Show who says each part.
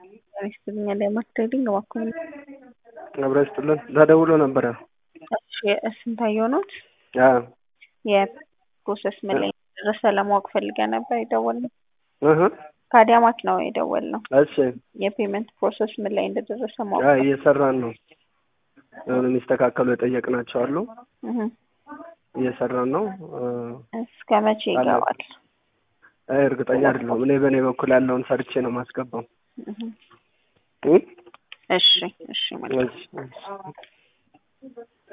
Speaker 1: ይስጥልኛል የማርኬቲንግ እባክዎን
Speaker 2: አብራ ይስጥልን ተደውሎ ነበረ።
Speaker 1: እሺ ስንታየው ኖት
Speaker 2: አዎ
Speaker 1: የፕሮሰስ ምን ላይ ደረሰ ለማወቅ ፈልገን ነበር የደወልነው።
Speaker 2: እህ
Speaker 1: ከአዳማት ነው የደወልነው።
Speaker 2: እሺ
Speaker 1: የፔመንት ፕሮሰስ ምን ላይ እንደደረሰ ማወቅ
Speaker 2: አይ እየሰራን ነው። የሆነ የሚስተካከሉ የጠየቅናቸው አሉ።
Speaker 1: እህ
Speaker 2: እየሰራን ነው።
Speaker 1: እስከ መቼ ይገባል?
Speaker 2: አይ እርግጠኛ አይደለሁም። እኔ በእኔ በኩል ያለውን ሰርቼ ነው ማስገባው።
Speaker 1: እህ
Speaker 2: እ
Speaker 1: እሺ እሺ መልካም
Speaker 2: እሺ እሺ